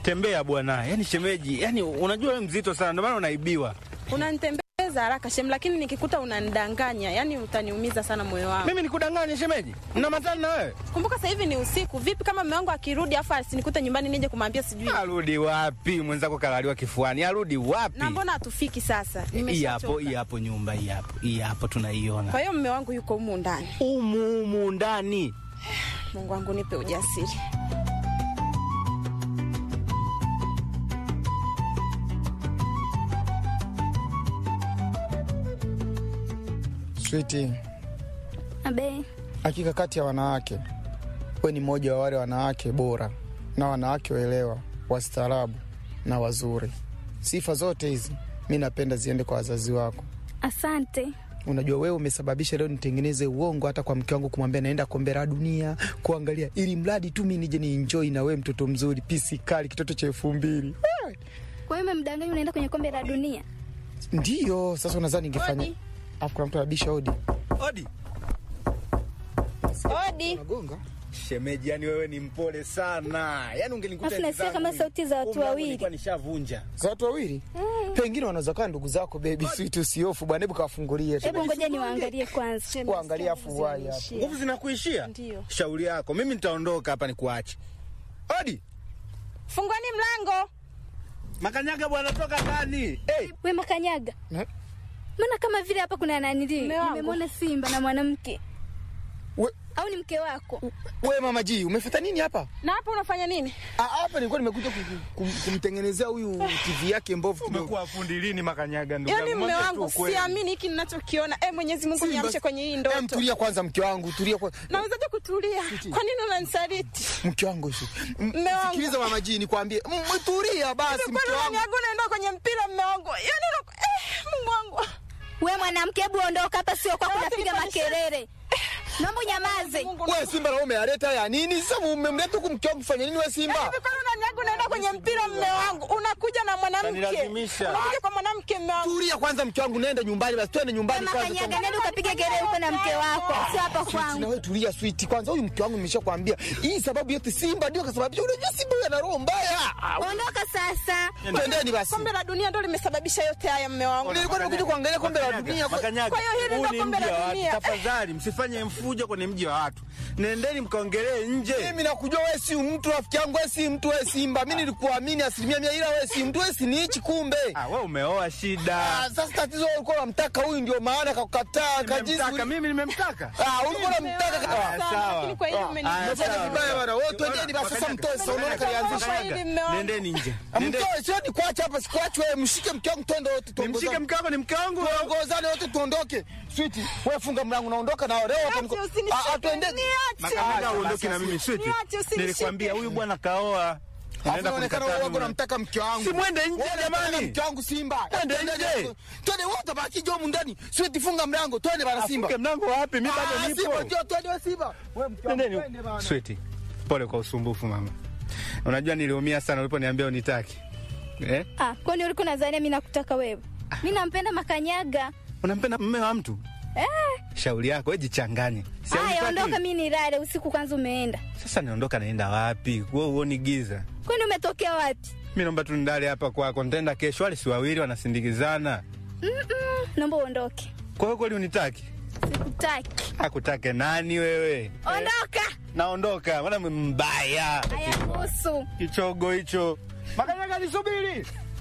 tembea bwana. Yaani shemeji, yaani unajua wewe mzito sana, ndio maana unaibiwa. Unanitembeza haraka shem, lakini nikikuta unanidanganya, yani utaniumiza sana moyo wangu. Mimi nikudanganye shemeji? Mna matani na wewe? Kumbuka sasa hivi ni usiku. Vipi kama mume wangu akirudi afu asinikute nyumbani nije kumwambia sijui Arudi wapi? Mwenzako kalaliwa kifuani. Arudi wapi? na mbona hatufiki sasa? Hii hapo, Nimeshachoka. hii hapo nyumba hii hapo. Hii hapo tunaiona. Kwa hiyo mume wangu yuko humu ndani. Umu umu ndani. Mungu wangu nipe ujasiri. Switi, Abe, hakika kati ya wanawake we ni mmoja wa wale wanawake bora na wanawake waelewa, wastaarabu na wazuri. Sifa zote hizi mi napenda ziende kwa wazazi wako. asante. Unajua wewe umesababisha leo nitengeneze uongo hata kwa mke wangu, kumwambia naenda kombe la dunia kuangalia, ili mradi tu mi nije ni enjoy na wewe, mtoto mzuri, pisi kali, kitoto cha elfu mbili. Kwa hiyo umemdanganya unaenda kwenye kombe la dunia? Ndiyo sasa unadhani ningefanya? Odi. Afu kuna mtu anabisha hodi, Odi. Odi. nagonga Shemeji, yani wewe ni mpole sana. Yaani ungenikuta Alafu nasikia kama sauti za watu wawili. Nilikuwa nishavunja. za watu wawili pengine wanaweza kaa ndugu zako. Bebi switi, usiofu bwana, hebu kawafungulie tu. Hebu ngoja niwaangalie kwanza. Kuangalia afu wai hapa. Nguvu zinakuishia? Ndio. Shauri yako. Mimi nitaondoka hapa nikuache. Odi. Funguani mlango. Makanyaga bwana toka ndani. Hey. We Makanyaga, Ne? mbona kama vile hapa kuna nanili, Mume wangu. nimemwona simba na mwanamke, We, au ni mke wako? we mama ji umefata nini hapa? Na hapa unafanya nini? Ah, Hapa nilikuwa nimekuja kum- kum- kumtengenezea huyu TV yake mbovu kidogo. Umekuwa fundi lini Makanyaga ndugu Yaani yangu? mume Mwambie tu wangu ukweli. siamini hiki ninachokiona. Eh, Mwenyezi Mungu Simba- niamshe kwenye hii Em, ndoto. tulia kwanza mke wangu, tulia kwa Nawezaje kutulia? Kwa nini unanisaliti? mke wangu hivi. M- Mme wangu. Sikiliza mama ji, nikwambie, M- tulia basi Kwani mke wangu. unaniaga unaenda kwenye mpira mume wangu? Yaani una- eh, Mungu wangu. We mwanamke, hebu ondoka hapa, sio kwako Wote unapiga nipandishe. makelele. Naomba unyamaze. Mungu Wewe Simba na umealeta ya nini? Sasa umemleta huku mke wangu fanya nini wewe Simba? Hivi kwani unaniaga unaenda kwenye mpira mume wangu? Unakuja na mwanamke. Unanilazimisha. Unakuja kwa mwanamke mume wangu. Tulia kwanza mke wangu, nenda nyumbani basi, twende nyumbani kwanza. Makanyaga, nenda ukapiga kelele huko na mke wako, sio hapa Switi, na kwangu. wewe tulia switi kwanza. Huyu mke wangu nimeshakwambia hii sababu yote Simba ndio kasababisha. Unajua Simba huyu ana roho mbaya. Ondoka sasa. Twendeni basi. Kombe la dunia ndio limesababisha yote haya mume wangu. Nilikuwa nimekuja kuangalia kombe la dunia. kwa- Makanyaga. Kwa hiyo hili huu ndo ni kombe mji la wa watu. dunia. Tafadhali msifanye mfujo kwenye mji wa watu. Nendeni mkaongelee nje. Mimi nakujua wewe si mtu rafiki yangu, wewe si mtu, wewe Simba. Mimi nilikuamini asilimia mia, ila wewe si mtu, wewe si niichi kumbe. Ah, wewe umeoa shida. Ah, sasa tatizo wewe ulikuwa unamtaka huyu, ndio maana kakukataa kajizi. Nimemtaka mimi nimemtaka. Ah, ulikuwa unamtaka Ah, ka- Sana, sawa. lakini kwa hiyo Ah, umeni- ah, Umefanya sawa. vibaya bwana. Wewe twendeni basi sasa mtoe sasa unaona kalianzisha. Makanyaga. Hili mme wangu. Nendeni nje. Nendeni. Mtoe sio ni kuacha hapa, sikuache wewe, mshike mke wangu twende wote Nimshike tuongozane. mke wako ni mke wangu. Tuongozane wote tuondoke. Sweet, wewe funga mlango naondoka na leo hapa niko. Niache, usinishike, Ah, ah, twende. niache. Makanyaga Ah, uondoke na sasa, mimi sweet. Niache, usinishike. Nilikwambia huyu bwana kaoa. Alafu Naenda inaonekana kumkataa wewe mimi. unamtaka mke wangu. Si mwende nje, Wewe unataka jamani. Mke wangu Simba. Mwende Twende nje. Twende wote baki jo ndani. Sweet, funga mlango. Twende bana Simba. Afunge mlango wapi? Mimi Ah, bado Simba nipo. ndio twende wewe Simba. Wewe mke wangu Nendeni. twende bana. Sweet. Pole kwa usumbufu mama. Unajua niliumia sana uliponiambia unitaki. Eh? Ah, kwani ulikuwa nadhania mimi nakutaka wewe? Mimi nampenda Makanyaga. Unampenda mume wa mtu? Eh, Shauri yako, wewe jichanganye. Si haya haunitaki? ondoka, mimi nilale, usiku kwanza umeenda. Sasa niondoka naenda wapi? Wewe uoni giza. Kwani umetokea wapi? Mimi naomba tu nidale hapa kwako. Nitaenda kesho, wale si wawili wanasindikizana. Mm-mm, naomba uondoke. Kwa hiyo kweli unitaki? Sikutaki. Akutake nani wewe? Ondoka. Naondoka, maana mbaya. Haya kuhusu. Kichogo hicho. Makanyaga nisubiri.